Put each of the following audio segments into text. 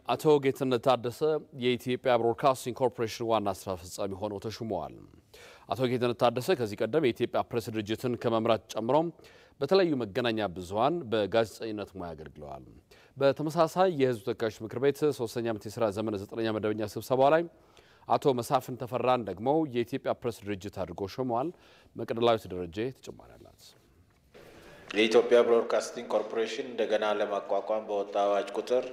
አቶ ጌትነት ታደሰ የኢትዮጵያ ብሮድካስቲንግ ኮርፖሬሽን ዋና ስራ አስፈጻሚ ሆነው ተሹመዋል። አቶ ጌትነት ታደሰ ከዚህ ቀደም የኢትዮጵያ ፕሬስ ድርጅትን ከመምራት ጨምሮ በተለያዩ መገናኛ ብዙኃን በጋዜጠኝነት ሙያ አገልግለዋል። በተመሳሳይ የሕዝብ ተወካዮች ምክር ቤት ሶስተኛ ዓመት የስራ ዘመን ዘጠነኛ መደበኛ ስብሰባ ላይ አቶ መሳፍን ተፈራን ደግሞ የኢትዮጵያ ፕሬስ ድርጅት አድርጎ ሾመዋል። መቅደላዊት ደረጀ ተጨማሪ አላት። የኢትዮጵያ ብሮድካስቲንግ ኮርፖሬሽን እንደገና ለማቋቋም በወጣ አዋጅ ቁጥር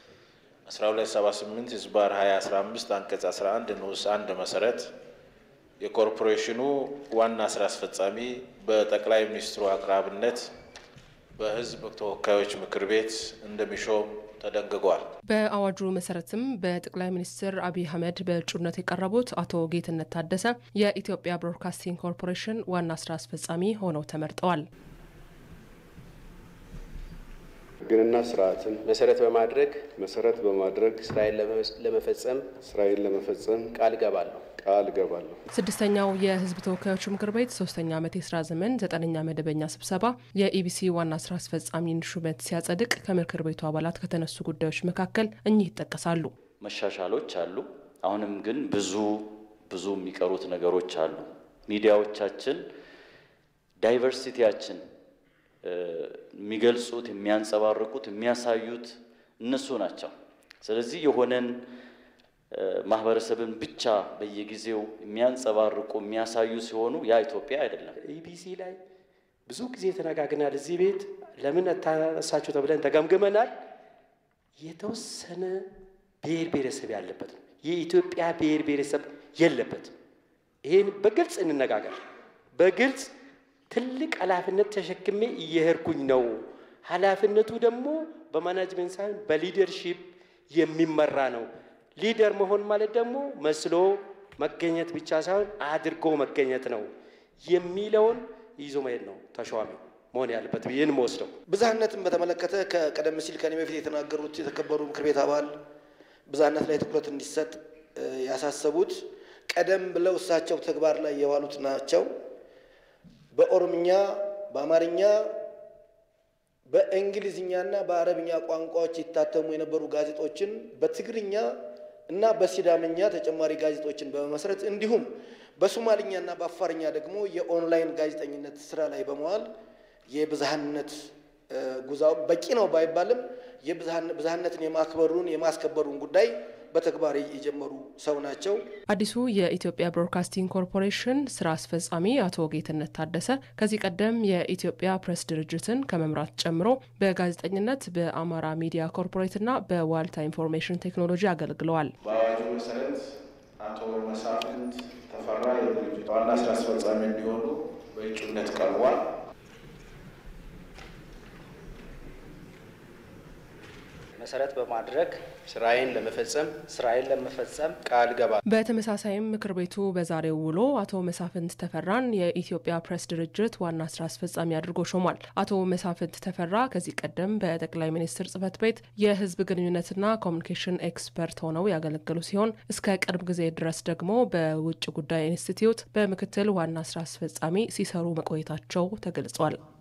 1278 ህዝባር 2015 አንቀጽ 11 ንዑስ 1 መሰረት የኮርፖሬሽኑ ዋና ስራ አስፈጻሚ በጠቅላይ ሚኒስትሩ አቅራብነት በህዝብ ተወካዮች ምክር ቤት እንደሚሾም ተደንግጓል። በአዋጁ መሰረትም በጠቅላይ ሚኒስትር አብይ አህመድ በእጩነት የቀረቡት አቶ ጌትነት ታደሰ የኢትዮጵያ ብሮድካስቲንግ ኮርፖሬሽን ዋና ስራ አስፈጻሚ ሆነው ተመርጠዋል። ሕግንና ስርዓትን መሰረት በማድረግ መሰረት በማድረግ ስራዬን ለመፈጸም ስራዬን ለመፈጸም ቃል እገባለሁ። ቃል እገባለሁ። ስድስተኛው የህዝብ ተወካዮች ምክር ቤት ሶስተኛ ዓመት የስራ ዘመን ዘጠነኛ መደበኛ ስብሰባ የኢቢሲ ዋና ስራ አስፈጻሚን ሹመት ሲያጸድቅ ከምክር ቤቱ አባላት ከተነሱ ጉዳዮች መካከል እኚህ ይጠቀሳሉ። መሻሻሎች አሉ። አሁንም ግን ብዙ ብዙ የሚቀሩት ነገሮች አሉ። ሚዲያዎቻችን ዳይቨርሲቲያችን የሚገልጹት የሚያንጸባርቁት፣ የሚያሳዩት እነሱ ናቸው። ስለዚህ የሆነን ማህበረሰብን ብቻ በየጊዜው የሚያንጸባርቁ የሚያሳዩ ሲሆኑ ያ ኢትዮጵያ አይደለም። ኢቢሲ ላይ ብዙ ጊዜ ተነጋግናል። እዚህ ቤት ለምን ታነሳችሁ ተብለን ተገምግመናል። የተወሰነ ብሔር ብሔረሰብ ያለበት ነው። የኢትዮጵያ ብሔር ብሔረሰብ የለበትም። ይህን በግልጽ እንነጋገር። በግልጽ ትልቅ ኃላፊነት ተሸክሜ እየሄድኩኝ ነው። ኃላፊነቱ ደግሞ በማናጅመንት ሳይሆን በሊደርሺፕ የሚመራ ነው። ሊደር መሆን ማለት ደግሞ መስሎ መገኘት ብቻ ሳይሆን አድርጎ መገኘት ነው የሚለውን ይዞ መሄድ ነው ተሿሚ መሆን ያለበት ብዬን መወስደው። ብዝሃነትን በተመለከተ ከቀደም ሲል ከኔ በፊት የተናገሩት የተከበሩ ምክር ቤት አባል ብዝሃነት ላይ ትኩረት እንዲሰጥ ያሳሰቡት ቀደም ብለው እሳቸው ተግባር ላይ የዋሉት ናቸው። በኦሮምኛ፣ በአማርኛ፣ በእንግሊዝኛና በአረብኛ ቋንቋዎች ይታተሙ የነበሩ ጋዜጦችን በትግርኛ እና በሲዳምኛ ተጨማሪ ጋዜጦችን በመመስረት እንዲሁም በሶማልኛና በአፋርኛ ደግሞ የኦንላይን ጋዜጠኝነት ስራ ላይ በመዋል የብዝሃነት ጉዛው በቂ ነው ባይባልም የብዝሃነትን የማክበሩን የማስከበሩን ጉዳይ በተግባር የጀመሩ ሰው ናቸው። አዲሱ የኢትዮጵያ ብሮድካስቲንግ ኮርፖሬሽን ስራ አስፈጻሚ አቶ ጌትነት ታደሰ ከዚህ ቀደም የኢትዮጵያ ፕሬስ ድርጅትን ከመምራት ጨምሮ በጋዜጠኝነት በአማራ ሚዲያ ኮርፖሬትና በዋልታ ኢንፎርሜሽን ቴክኖሎጂ አገልግለዋል። በአዋጁ መሰረት አቶ መሳፍንት ተፈራ የድርጅቱ ዋና ስራ አስፈጻሚ እንዲሆኑ በእጩነት ቀርቧል። መሰረት በማድረግ ስራዬን ለመፈጸም ስራዬን ለመፈጸም ቃል እገባለሁ። በተመሳሳይም ምክር ቤቱ በዛሬው ውሎ አቶ መሳፍንት ተፈራን የኢትዮጵያ ፕሬስ ድርጅት ዋና ስራ አስፈጻሚ አድርጎ ሾሟል። አቶ መሳፍንት ተፈራ ከዚህ ቀደም በጠቅላይ ሚኒስትር ጽህፈት ቤት የህዝብ ግንኙነትና ኮሚኒኬሽን ኤክስፐርት ሆነው ያገለገሉ ሲሆን እስከ ቅርብ ጊዜ ድረስ ደግሞ በውጭ ጉዳይ ኢንስቲትዩት በምክትል ዋና ስራ አስፈጻሚ ሲሰሩ መቆየታቸው ተገልጿል።